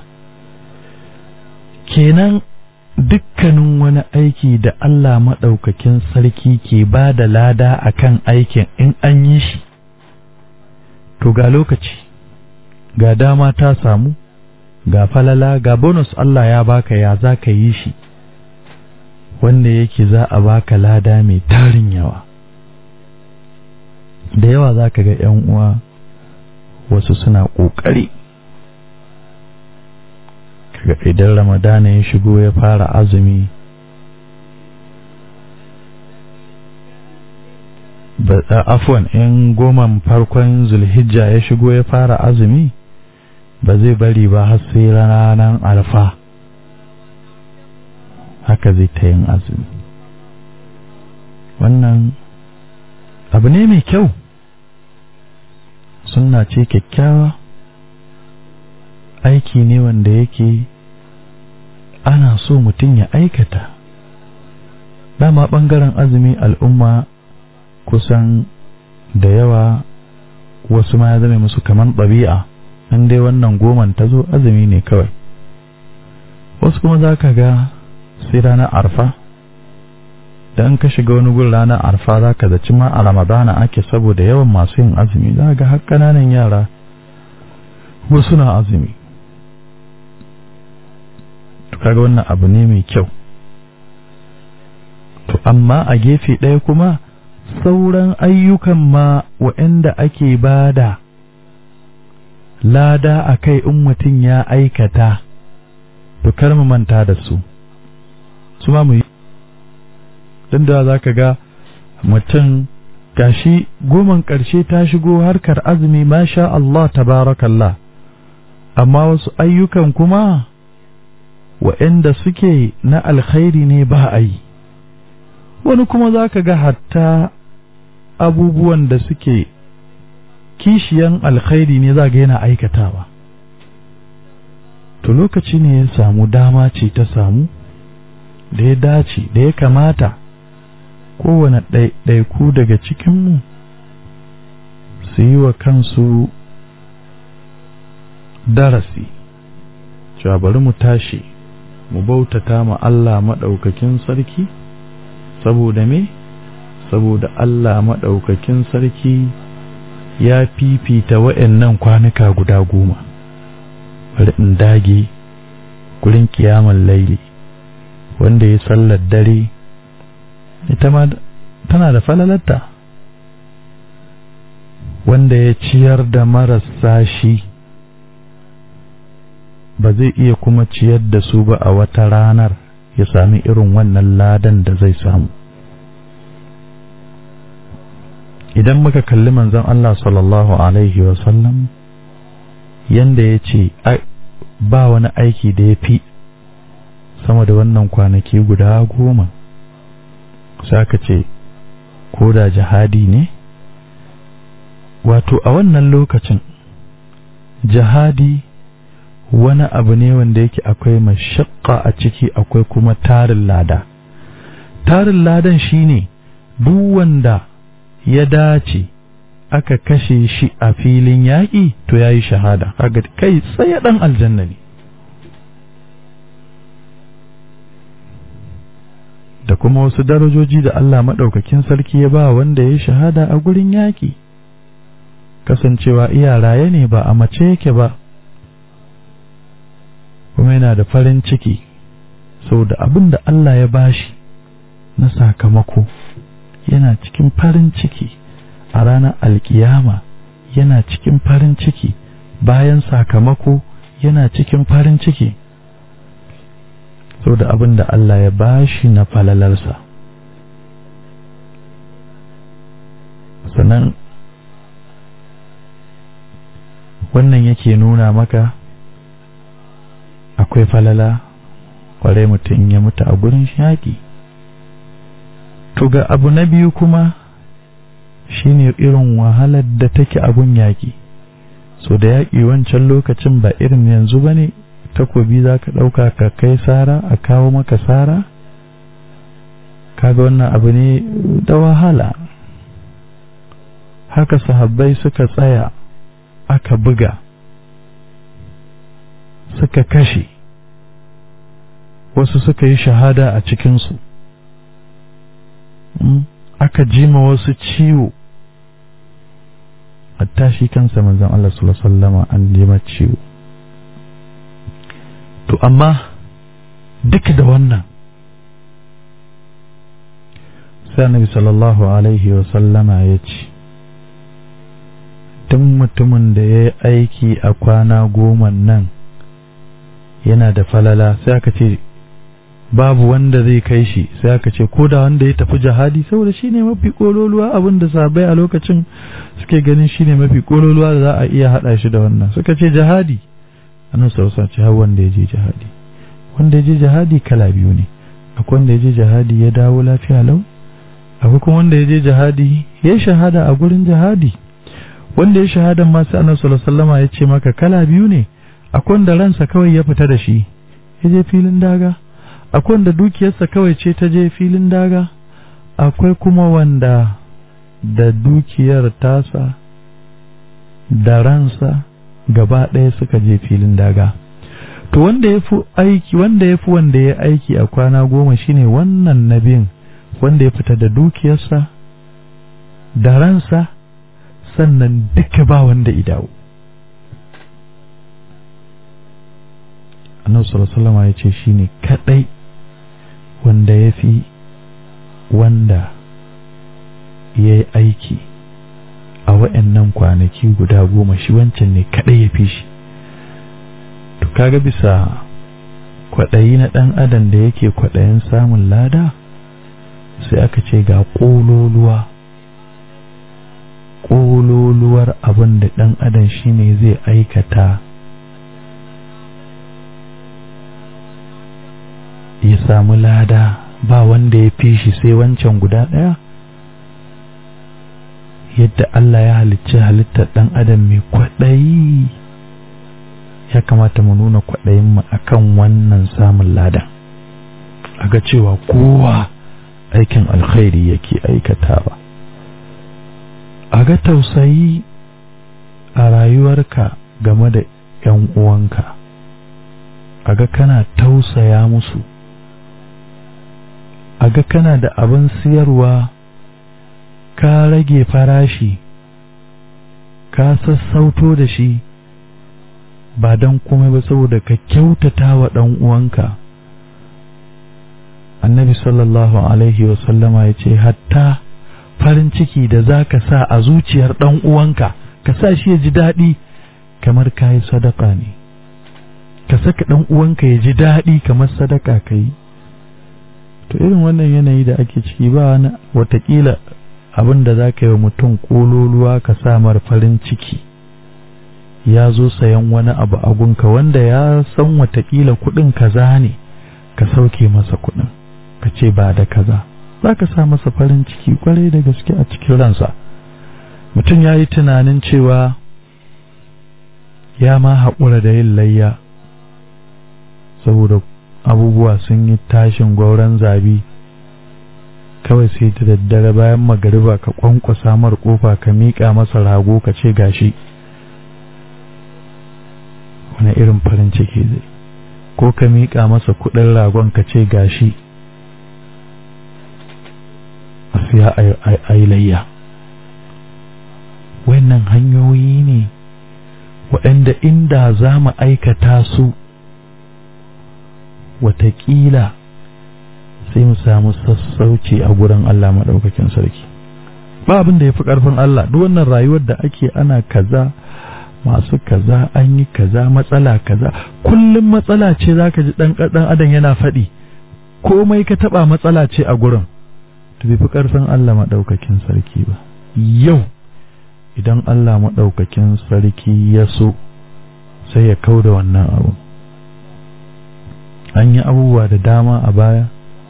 kenan dukkanin wani aiki da Allah maɗaukakin sarki ke ba da lada a kan aikin in an yi shi to ga lokaci ga dama ta samu ga falala ga bonus Allah ya baka ya za ka yi shi wanda yake za a baka lada mai tarin yawa da yawa za ka ga 'yan uwa wasu suna ƙoƙari kaga idan ramadana ya shigo ya fara azumi afwan in goman farkon zulhijja ya shigo ya fara azumi ba zai bari ba har sai ranar arfa haka zai ta yin azumi wannan abu ne mai kyau sunna ce kyakkyawa aiki ne wanda yake ana so mutum ya aikata dama ɓangaren azumi al'umma kusan da yawa wasu ma ya zama musu kamar ɗabi'a an dai wannan goman ta zo azumi ne kawai wasu kuma za ka ga sai ranar arfa dan ka shiga wani gun ranar arfa za ka zaci ma a ramadana ake saboda yawan masu yin azumi za ga har ƙananan yara wasu na azumi to kaga wannan abu ne mai kyau to amma a gefe ɗaya kuma sauran ayyukan ma waɗanda ake bada lada a kai in mutum ya aikata to kar mu manta da su su ma mu yi don da za ka ga mutum gashi goman ƙarshe ta shigo harkar azumi masha Allah tabarakallah amma wasu ayyukan kuma waɗanda suke na alkhairi ne ba a yi wani kuma za ka ga hatta abubuwan da suke kishiyan alkhairi ne za ga yana aikatawa to lokaci ne ya samu dama ce ta samu da ya dace da ya kamata kowane ɗaiɗaiku daga cikinmu su yi wa kansu darasi cewa bari mu tashi mu bautata ma Allah maɗaukakin sarki saboda me saboda Allah maɗaukakin sarki ya fifita wa'annan kwanuka guda goma bari in dage gurin kiyaman laili wanda ya sallar dare ita ma tana da falalarta wanda ya ciyar da marasa shi ba zai iya kuma ciyar da su ba a wata ranar ya sami irin wannan ladan da zai samu idan muka kalli manzon Allah sallallahu alaihi wasallam yanda ya ce ba wani aiki da ya fi sama da wannan kwanaki guda goma sai ka ce ko da jihadi ne wato a wannan lokacin jihadi wani abu ne wanda yake akwai mashakka a ciki akwai kuma tarin lada tarin ladan shine duk wanda ya dace aka kashe shi a filin yaƙi to ya yi shahada kaga kai tsaye ɗan aljanna ne da kuma wasu darajoji da Allah maɗaukakin sarki ya ba wanda ya shahada a gurin yaƙi kasancewa iya raye ne ba a mace yake ba kuma yana da farin ciki sau da abin da Allah ya bashi na sakamako yana cikin farin ciki a ranar alkiyama yana cikin farin ciki bayan sakamako yana cikin farin ciki sau da abin da Allah ya bashi na falalarsa sannan wannan yake nuna maka akwai falala kwarai mutum ya mutu a gurin yaƙi to ga abu na biyu kuma shine irin wahalar da take abun yaƙi so da yaƙi wancan lokacin ba irin yanzu ba ne takobi za ka ɗauka ka kai sara a kawo maka sara kaga wannan abu ne da wahala haka sahabbai suka tsaya aka buga suka kashe wasu suka yi shahada a cikinsu aka jima wasu ciwo hatta shi kansa manzon Allah sallallahu alaihi wasallama an jima ciwo to amma duk da wannan sai annabi sallallahu alaihi wasallama ya ce duk mutumin da ya yi aiki a kwana goma nan yana da falala sai aka ce babu wanda zai kai shi sai aka ce ko da wanda ya tafi jihadi saboda shi ne mafi kololuwa abin da sabai a lokacin suke ganin shi ne mafi kololuwa da za a iya haɗa shi da wannan suka ce jihadi annabi sallallahu alaihi wasallam wanda ya je jihadi wanda ya je jihadi kala biyu ne akwai wanda ya je jihadi ya dawo lafiya lau akwai kuma wanda ya je jihadi ya shahada a gurin jihadi wanda ya shahada ma sai annabi sallallahu alaihi wasallam ya ce maka kala biyu ne akwai wanda ransa kawai ya fita da shi ya je filin daga akwai wanda dukiyarsa kawai ce ta je filin daga akwai kuma wanda da dukiyar tasa da ransa gaba ɗaya suka je filin daga to wanda ya fi aiki wanda ya fi wanda ya aiki a kwana goma shine wannan nabin wanda ya fita da dukiyarsa da ransa sannan duka ba wanda idawo annabi sallallahu alaihi ya ce shine kadai wanda ya fi wanda ya yi aiki a wa'annan kwanaki guda goma shi wancan ne kadai ya fi shi to kaga bisa kwaɗayi na ɗan adam da yake kwaɗayin samun lada sai aka ce ga ƙololuwa ƙololuwar abin da ɗan adam shine zai aikata ya samu lada ba wanda ya fi shi sai wancan guda ɗaya yadda Allah ya halicci halittar ɗan adam mai kwaɗayi ya kamata mu nuna kwaɗayinmu a kan wannan samun ladan a ga cewa kowa aikin alkhairi yake aikatawa a ga tausayi a rayuwarka game da ‘yan uwanka a ga kana tausaya musu a ga kana da abin siyarwa ka rage farashi ka sassauto da shi ba don komai ba saboda ka kyautata wa ɗan uwanka annabi sallallahu alaihi wasallama ya ce hatta farin ciki da za ka sa a zuciyar ɗan uwanka ka sa shi ya ji daɗi kamar ka yi sadaka ne ka saka ɗan uwanka ya ji daɗi kamar sadaka ka yi to irin wannan yanayi da ake ciki ba wani watakila abin da za ka yi wa mutum ƙololuwa ka samar farin ciki ya zo sayan wani abu a gunka wanda ya san watakila kuɗin kaza ne ka sauke masa kuɗin ka ce ba da kaza za ka sa masa farin ciki kwarai da gaske a cikin ransa mutum ya yi tunanin cewa ya ma haƙura da yin layya saboda abubuwa sun yi tashin gwauron zabi kawai sai ta daddare bayan magariba ka kwankwasa mar kofa ka miƙa masa rago ka ce gashi wani irin farin ciki zai ko ka miƙa masa kuɗin ragon ka ce gashi a siya a yi layya wannan hanyoyi ne waɗanda inda za mu aikata su watakila sai mu samu sassauci a gurin Allah maɗaukakin sarki ba abin da ya fi ƙarfin Allah duk wannan rayuwar da ake ana kaza masu kaza an yi kaza matsala kaza kullum matsala ce za ka ji ɗan ɗan adam yana faɗi komai ka taɓa matsala ce a gurin to bai fi ƙarfin Allah maɗaukakin sarki ba yau idan Allah maɗaukakin sarki ya so sai ya kau da wannan abu an yi abubuwa da dama a baya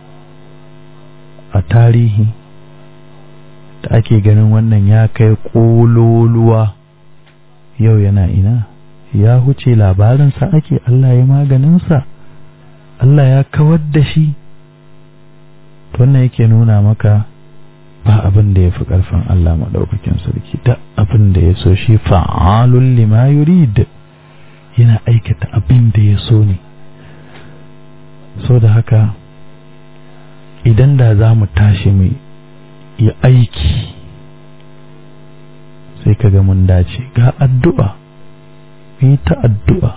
a tarihi da ake ganin wannan ya kai ƙololuwa yau yana ina ya huce labarinsa ake Allah ya maganinsa Allah ya kawar da shi wannan yake nuna maka ba abin da ya fi ƙarfin Allah maɗaukakin sarki da abin da ya so shi fa'alun lima yurid yana aikata abin da ya so ne so da haka idan da za mu tashi mu yi aiki sai ka ga mun dace ga addu'a mu yi ta addu'a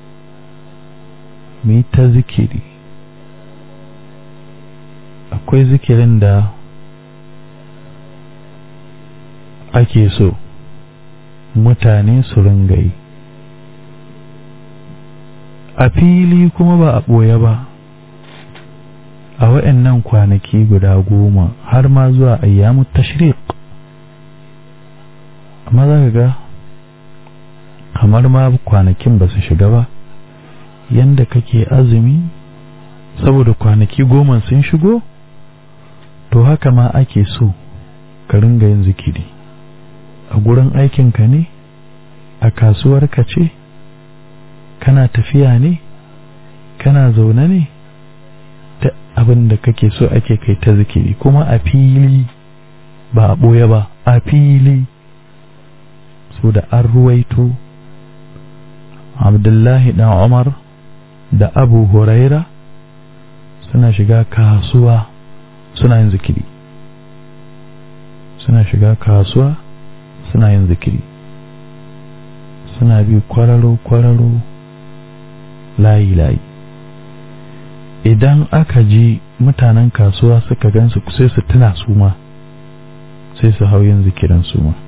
mu yi ta zikiri akwai zikirin da ake so mutane su ringa yi a fili kuma ba a ɓoye ba a wa'annan kwanaki guda goma har ma zuwa ayyamu tashriq amma za ka ga kamar ma kwanakin ba su shiga ba yanda kake azumi saboda kwanaki goma sun shigo to haka ma ake so ka ringa yin zikiri a gurin aikinka ne a kasuwarka ce kana tafiya ne kana zaune ne ta abin da kake so ake kai ta zikiri kuma a fili ba a ɓoye ba a fili so da an ruwaito abdullahi dan umar da abu huraira suna shiga kasuwa suna yin zikiri suna shiga kasuwa suna yin zikiri suna bi kwararo-kwararo layi-layi idan aka ji mutanen kasuwa suka gansu sai su tuna su ma sai su hau yin zikirin su ma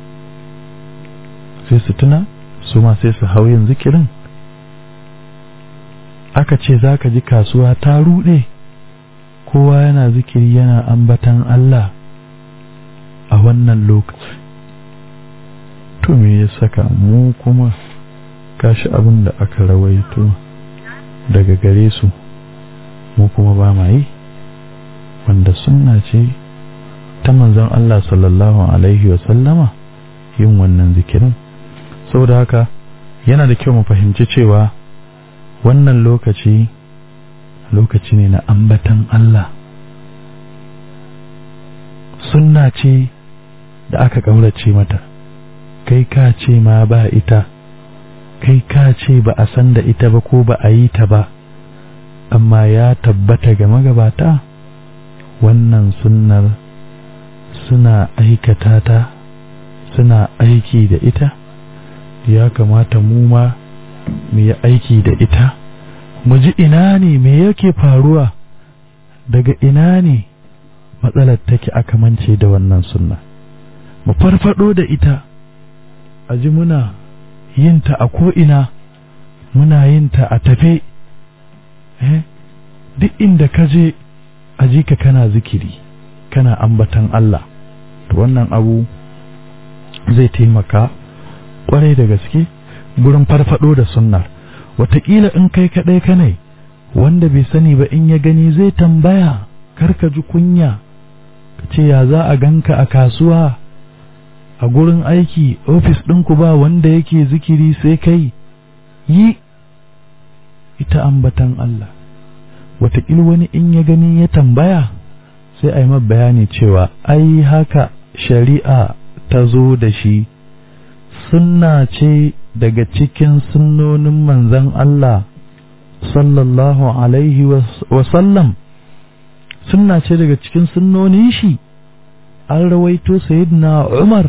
sai su tuna su ma sai su hau yin zikirin aka ce za ka ji kasuwa ta ruɗe kowa yana zikiri yana ambatan Allah a wannan lokaci to me ya saka mu kuma kashi abin da aka rawaito daga gare su mu kuma ba ma yi wanda sunna ce ta manzon Allah sallallahu alaihi wa sallama yin wannan zikirin saboda haka yana da kyau mu fahimci cewa wannan lokaci lokaci ne na ambatan Allah sunna ce da aka ƙaurace mata kai ka ce ma ba ita kai ka ce ba a san da ita ba ko ba a yi ta ba amma ya tabbata ga magabata wannan sunnar suna aikata ta suna aiki da ita ya kamata mu ma mu yi aiki da ita mu ji ina ne me yake faruwa daga ina ne matsalar take aka mance da wannan sunna mu farfado da ita a ji muna yinta a ko'ina muna yinta a tafe eh? duk inda ka je a ji ka kana zikiri kana ambatan Allah to wannan abu zai taimaka kwarai da gaske gurin farfado da sunnar wataƙila in kai kaɗai kanai wanda bai sani ba in ya gani zai tambaya kar ka ji kunya ka ce ya za a ganka a kasuwa a gurin aiki ofis ɗinku ba wanda yake zikiri sai kai yi ita ambatan Allah wataƙila wani in ya gani ya tambaya sai a yi bayani cewa ai haka shari'a ta zo da shi sunna ce daga cikin sunnonin manzan Allah sallallahu alaihi wasallam sunna ce daga cikin sunnonin shi an rawaito sayyidina Umar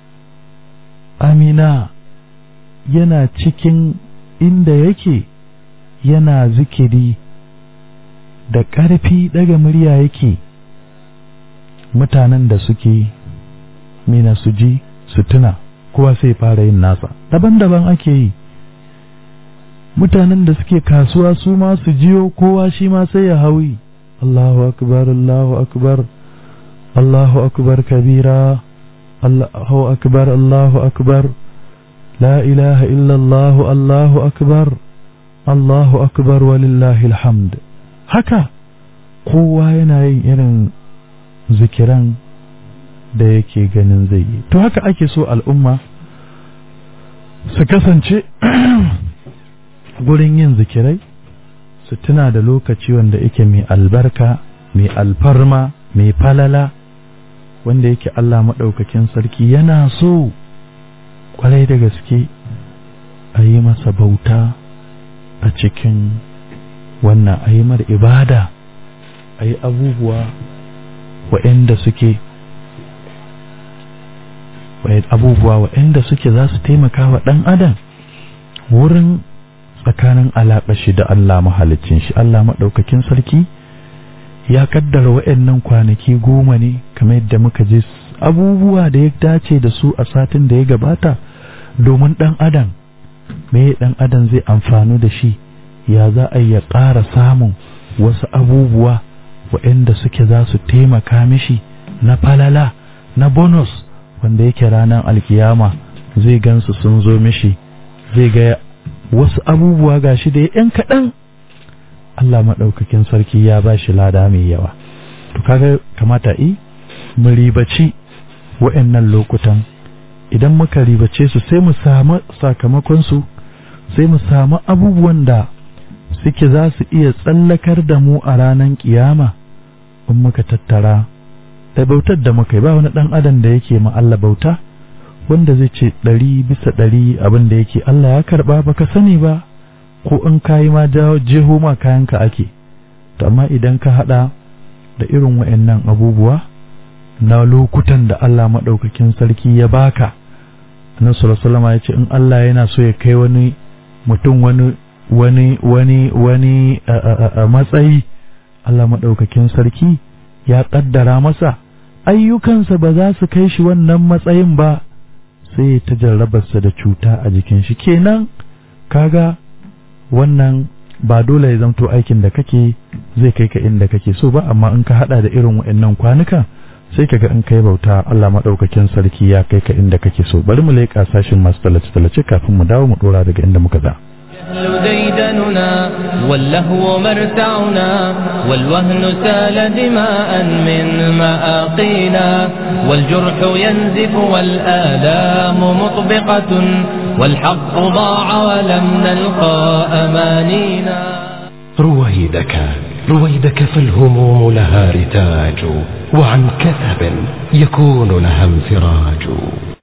Amina yana cikin inda yake yana zikiri da ƙarfi daga murya yake mutanen da suke mina su ji su tuna kowa sai fara yin nasa daban-daban ake yi mutanen da suke kasuwa su ma su jiyo kowa shi ma sai ya hawi Allahu akbar Allahu akbar Allahu akbar kabira Allahu akbar Allahu akbar la ilaha illa Allah Allahu akbar Allahu akbar walillahi alhamd haka kowa yana yin irin zikiran da yake ganin zai yi to haka ake so al'umma su kasance gurin yin zikirai su tuna da lokaci wanda yake mai albarka mai alfarma mai falala wanda yake Allah maɗaukakin sarki yana so kwarai da gaske a yi masa bauta a cikin wannan a yi mar ibada a yi abubuwa waɗanda suke abubuwa waɗanda suke za su taimaka wa ɗan adam wurin tsakanin alaƙa shi da Allah mahalicin shi Allah maɗaukakin sarki ya kaddara waɗannan kwanaki goma ne kamar yadda muka je abubuwa da ya dace da su a satin da ya gabata domin ɗan adam me ɗan adam zai amfanu da shi ya za a ya ƙara samun wasu abubuwa waɗanda suke za su taimaka mishi na falala na bonus wanda yake ranar alkiyama zai gansu sun zo mishi zai ga wasu abubuwa gashi da yan kaɗan Allah maɗaukakin sarki ya ba shi lada mai yawa to kaga kamata i mu ribaci wa'annan lokutan idan muka ribace su sai mu samu sakamakon su sai mu samu abubuwan da suke za su iya tsallakar da mu a ranar kiyama in muka tattara da bautar da muka yi ba wani ɗan adam da yake ma Allah bauta wanda zai ce ɗari bisa ɗari abin da yake Allah ya karɓa baka sani ba ko in kayi ma jeho ma kayanka ake to amma idan ka haɗa da irin wa'annan abubuwa na lokutan da Allah maɗaukakin sarki ya baka annabi sallallahu ya ce in Allah yana so ya kai wani mutum wani wani wani wani matsayi Allah maɗaukakin sarki ya ƙaddara masa ayyukansa ba za su kai shi wannan matsayin ba sai ta jarrabarsa da cuta a jikin shi kenan kaga wannan ba dole ya zamto aikin da kake zai kai ka inda kake so ba amma in ka hada da irin wa'annan kwanuka sai kaga in kai bauta Allah madaukakin sarki ya kai ka inda kake so bari mu leƙa sashin masu talace talace kafin mu dawo mu dora daga inda muka za الجهل ديدننا واللهو مرتعنا والوهن سال دماء من مآقينا والجرح ينزف والآلام مطبقة والحق ضاع ولم نلقى أمانينا رويدك رويدك فالهموم لها رتاج وعن كثب يكون لها انفراج